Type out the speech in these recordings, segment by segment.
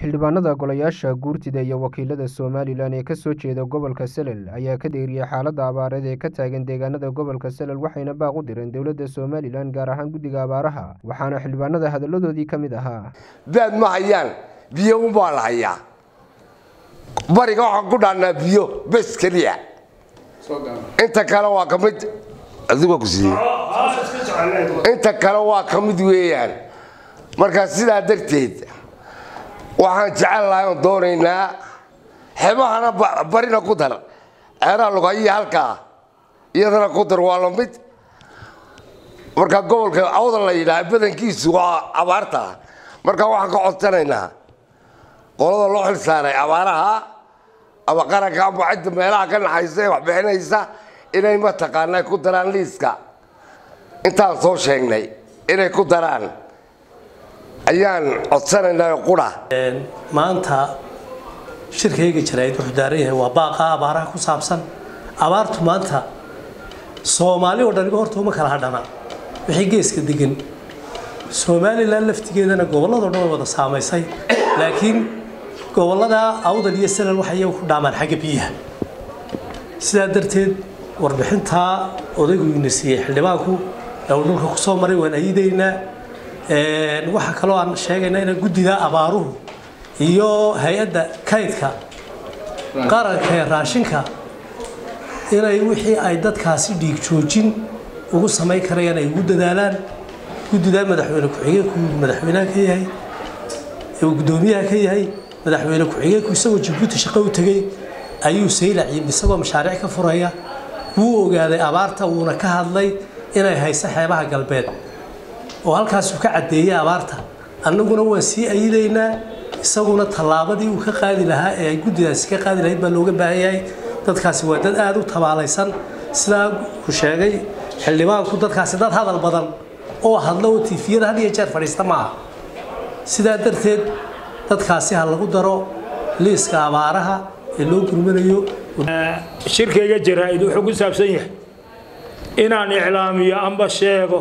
xildhibaanada golayaasha guurtida iyo wakiilada somalilan ee kasoo jeeda gobolka salel ayaa ka deeriyay xaalada abaareed ee ka taagan deegaanada gobolka salel waxayna baaq u direen dowladda somalilan gaar ahaan guddiga abaaraha waxaana xildhibaanada hadalladoodii ka mid ahaa baad ma hayaan biyo unbaa la hayaa bariga waxaan ku dhaannaa biyo bes keliya inta kale waa ka mid adigoo ku siiyey inta kale waa ka mid weeyaan markaa sidaa darteed waxaan jecel lahay oon doonaynaa xebahana barina ku dar ceeraha lugayiya halkaa iyadana ku dar waa lamid markaa gobolka awda la yidhaha badankiisu waa abaarta markaa waxaan ka codsanaynaa qolada loo xil saaray abaaraha ama qaranka ama cidda meelaha ka naxaysa ee wax bixinaysa inay mataqaanaa ku daraan liiska intaan soo sheegnay inay ku daraan ayaan codsanaynaa qura maanta shirkayga jaraa'id wuxuu daaran yahay waa baaqa abaaraha ku saabsan abaartu maanta soomaali oo dhaniba horta uma kala hadhana wixii geeska degan somalilan laftigeedana gobolladoo dhan way wada saamaysay laakiin gobollada awdal iyo salal waxay iyagu ku dhaamaan xagga biyaha sidaa darteed warbixintaa odaygu ina siiyey xildhibaanku ee uu dhulka kusoo maray waan ayidaynaa waxaa kaloo aan sheegaynaa inaan guddida abaaruhu iyo hay-adda kaydka qaranka ee raashinka inay wixii ay dadkaasi dhiig joojin ugu samayn karayaan ay ugu dadaalaan guddidaa madaxweyne ku-xigeenku madaxweynaha ka yahay uu guddoomiyaha ka yahay madaxweyne ku-xigeenku isagoo jabuuti shaqo u tegey ayuu saylac yimid isagoo mashaariic ka furaya wuu ogaaday abaarta wuuna ka hadlay inay hayso xeebaha galbeed oo halkaasuu ka caddeeyey abaarta annaguna waan sii ayidaynaa isaguna tallaabadii uu ka qaadi lahaa ee ay guddidaasi ka qaadi lahayd baa looga baahan yahay dadkaasi waa dad aada u tabaalaysan sidaa uu sheegay xildhibaanku dadkaasi dad hadal badan oo hadlo oo tiifiyada had iyo jeer fadhiista maaha sidaa darteed dadkaasi ha lagu daro liiska abaaraha ee loo gurmanayo shirkayga jaraa-id wuxuu ku saabsan yahay inaan iclaamiyo amba sheego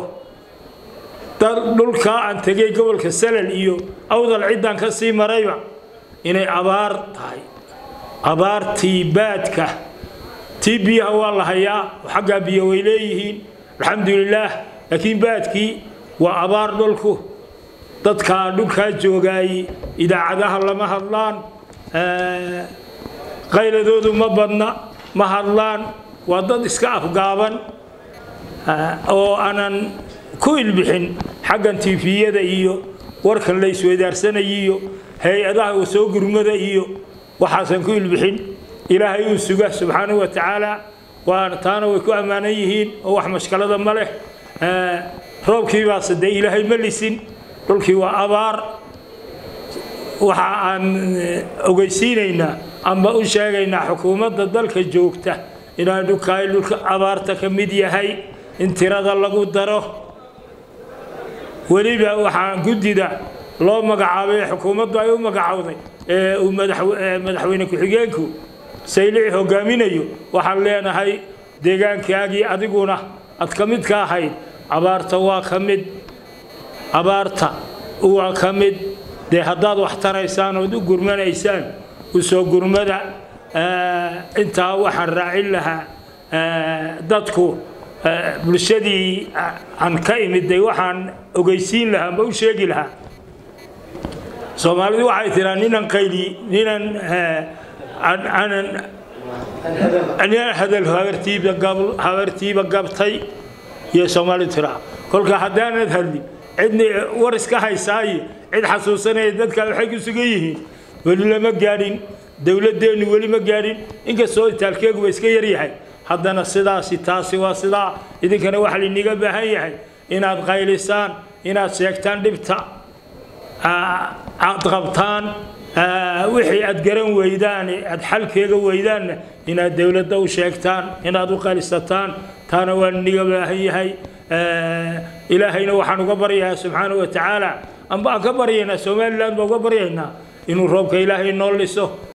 dhulkaa aan tegay gobolka salal iyo awdal ciddaan ka sii marayba inay abaar tahay abaartii baadka tii biyaha waa la hayaa xaggaa biyo way leeyihiin alxamdulilaah laakiin baadkii waa abaar dhulku dadkaa dhulkaa joogaayey idaacadaha lama hadlaan qayladoodu ma badna ma hadlaan waa dad iska afgaaban oo aanan ku ilbixin xaggan tiifiyada iyo warkan la isweydaarsanaya iyo hay-adaha soo gurmada iyo waxaasan ku ilbixin ilaahay uu suga subxaanahu wa tacaala waa taana way ku ammaanan yihiin oo wax mashkalada ma leh roobkiibaase dee ilaahay ma lisin dhulkii waa abaar waxa aan ogeysiinaynaa amba u sheegaynaa xukuumadda dalka joogta inaan dhulkaay dhulka abaarta ka mid yahay in tirada lagu daro weliba waxaan guddida loo magacaabay xukuumaddu ay u magacowday ee uu madaxweyne ku-xigeenku saylici hogaaminayo waxaan leenahay deegaankaagii adiguna aad ka mid ka ahayd abaarta waa ka mid abaarta waa ka mid dee haddaad wax taraysaan ood u gurmanaysaan usoo gurmada intaa waxaan raacin lahaa dadku bulshadii aan ka imiday waxaan ogeysiin lahaa amba u sheegi lahaa soomaalidu waxay tiraa ninan qayli ninan aanan ninan hadal habartiiba gab habartiiba gabtay iyo soomaalidu tiraa kolka haddaanad hadlin cidni war iska haysaayo cid xasuusanaya dadka waxay ku sugan yihiin weli lama gaadhin dowladdeennu weli ma gaadhin inkastoo itaalkeeguba iska yaryahay haddana sidaasi taasi waa sidaa idinkana waxaa lainiga baahan yahay inaad qaylisaan inaad sheegtaan dhibta aad qabtaan wixii aad garan weydaane aad xalkeega weydaanna inaad dowladda u sheegtaan inaad u qaylisataan taana waa lainiga baahan yahay ilaahayna waxaan uga baryayaa subxaana wa tacaala amba aan ka baryaynaa somalilan baan uga baryaynaa inuu roobka ilaahay noo liso